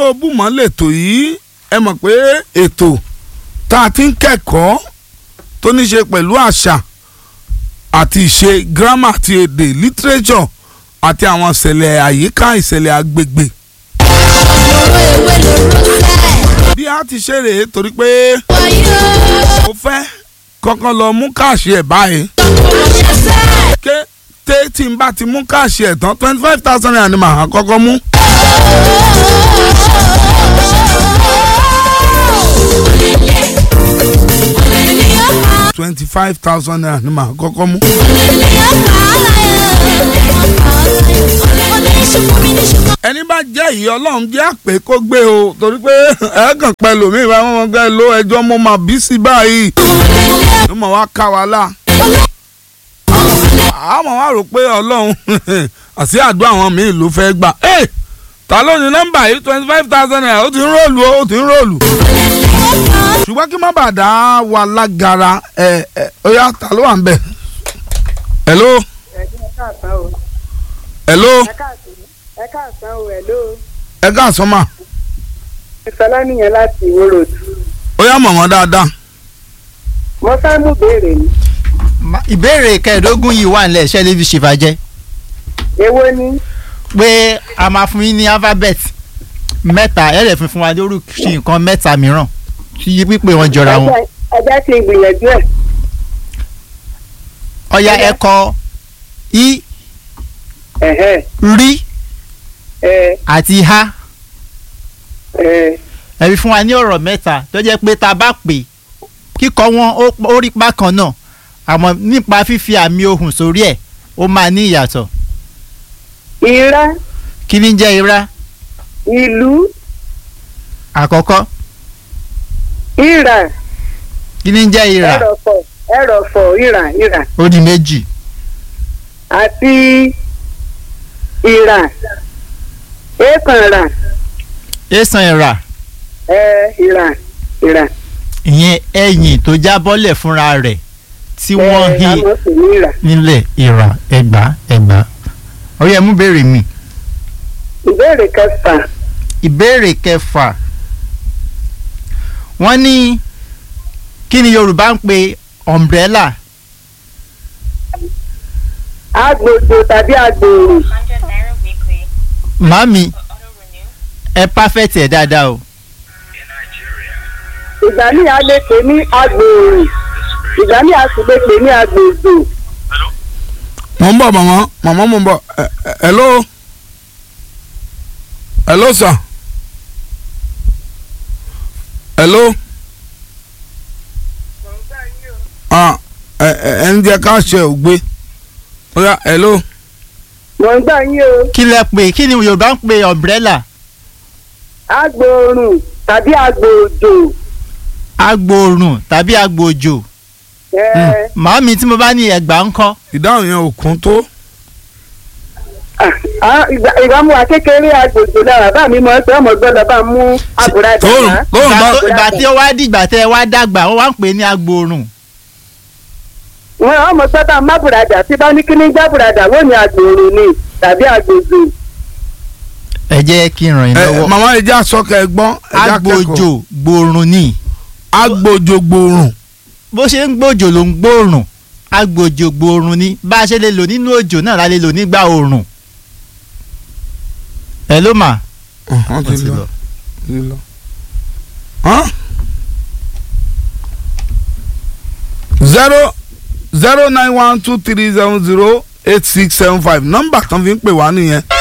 tó bùmọ̀ lètò yìí ẹ mọ̀ pé ètò tá a ti ń kẹ́kọ̀ọ́ tó ní ṣe pẹ̀lú àṣà àti ìṣe grammar àti èdè literature àti àwọn ìṣẹ̀lẹ̀ àyíká ìṣẹ̀lẹ̀ agbègbè. lóró ewé lóró sẹ́. bí a ti ṣe rèé torí pé wáyé mo fẹ́ kọ́kọ́ lọ mú káàṣì ẹ̀ báyìí ọ̀ṣẹ̀ sẹ́. ké té tí n bá ti mú káàṣì ẹ̀ tán twenty five thousand naira ni màá kọ́kọ́ mú. twenty five thousand naira ni màá kọ́kọ́ mú. ẹni bá jẹ́ ìyá ọlọ́run jẹ́ àpè kó gbé o torí pé ẹ̀ẹ́kàn pẹ̀lú mi ìbá wọn gbẹ́ ló ẹjọ́ mo máa bí sí báyìí ló mọ̀ wá ká wa lá. àmọ́ wá rò pé ọlọ́run àti àdúrà àwọn míì ló fẹ́ gbà. Ẹ́, ta ló ní nọ́mbà yìí twenty five thousand naira ó ti ń ròlù ó ti ń ròlù. ṣùgbọ́n kí má bàa dá wa lágara ẹ̀ ẹ̀ ó yá ta ló wà ń bẹ̀. hello ẹ káàsán o hello ẹ káàsán ẹ káàsán o hello ẹ káàsán mà ìsọlá nìyẹn láti ìwó road ó yá mọ̀ wọ́n dáadáa. mo fẹ́ mú béèrè ni Ma- ìbéèrè kẹẹ̀ẹ́dógún yìí wà nílẹ̀ ṣẹ́ lébi ṣèfàjẹ́ èwo ni pé a máa fún yín ní alphabet mẹ́ta ẹ̀ lè fún fún wa lórúkọ nǹkan mẹ́ta mìíràn tí pípé wọn jọra wọn. Ẹ- ẹ jẹ́ kí n gbìyànjú ẹ̀ ọ̀ya Ọya. ẹ̀kọ́ i ẹ̀hẹ́ rí ẹ àti ha ẹ ẹ fi fún wa ní ọ̀rọ̀ mẹ́ta tó jẹ́ pé tá a bá pè kíkọ wọn ó- ó rí bákan náà àmọ́ nípa fífi àmì ohùn sórí ẹ̀ ó máa ní ìyàtọ̀ ìrá kí ni jẹ́ ira ìlú àkọ́kọ́ ìrà kí ni jẹ́ ira ẹrọ̀fọ̀ ẹrọ̀fọ̀ ìrà ìrà ó di méjì àti ìrà èèkànrà èsàn ìrà ẹ ìrà ìrà ìyẹn ẹ̀yìn tó jábọ́lẹ̀ fúnra rẹ̀ tí wọ́n ẹ hí àmọ́ sì ní ìrà nílẹ̀ ìrà ẹgbà ẹgbà ọ̀yẹ́ mú béèrè mi ìbéèrè kẹfà ìbéèrè kẹfà wọ́n ní kí ni Yorùbá ń pe umbrella agbòjò tàbí agbòòrò 100 naira weekly. màmí Auto renew. ẹ pàfẹ́tì ẹ̀ dáadáa o ìgbà míì a lè pè ní agbòòrò ìgbà míì a sì lè pè ní agbòjò mo ń bọ̀ màmá màmá mo ń bọ̀ ẹ ẹ hello hello sir hello ah ẹ ẹ ẹ ń jẹ ká ṣe ògbé ó yá hello mò ń gbà yín o kí lẹ pè kí ni Yorùbá ń pe umbrella agbòòrùn tàbí agbòjò agbòòrùn tàbí agbòòjò ẹ màmí tí mo bá ní ẹgbà ń kọ́ ìdáhùn yẹn ò kún tó ah, ìgbà- ìgbà mú wa kékeré agbòjò lára bá mi mọ ẹ pé ọmọ gbọ́dọ̀ bá mú àbúradà tóòrùn wá tóòrùn ìgbà bá tó- ìgbà tí ó wá dìgbà tẹ ẹ wá dàgbà wọ́n wá ń pè ní agbòòrùn wọn ọmọ gbọ́dọ̀ má bùradà tí bá ní kí ní já bùradà wọ́n ní agbòòrùn ni tàbí agbòjò ẹ jẹ́ kí n ràn yín ẹ lọ́wọ́ màmá ẹ já sọkẹ ẹ̀gbọ́n ẹ já kẹ́kọ̀ọ́ agbòjò gbòòrùn ni agbòjò gbòòrùn bó ṣe ń gbòjò ló ń gbòòrùn agbòjò gbòòrùn ni bá a ṣe lè lò nínú òjò náà la lè lò nígbà òòrùn ẹ ló mà ọ̀hún Wọ́n ti ti lọ lọ. ti lọ. Hàn? zero zero nine one two three seven zero eight six seven five nọ́mbà tán fi ń pè wá nìyẹn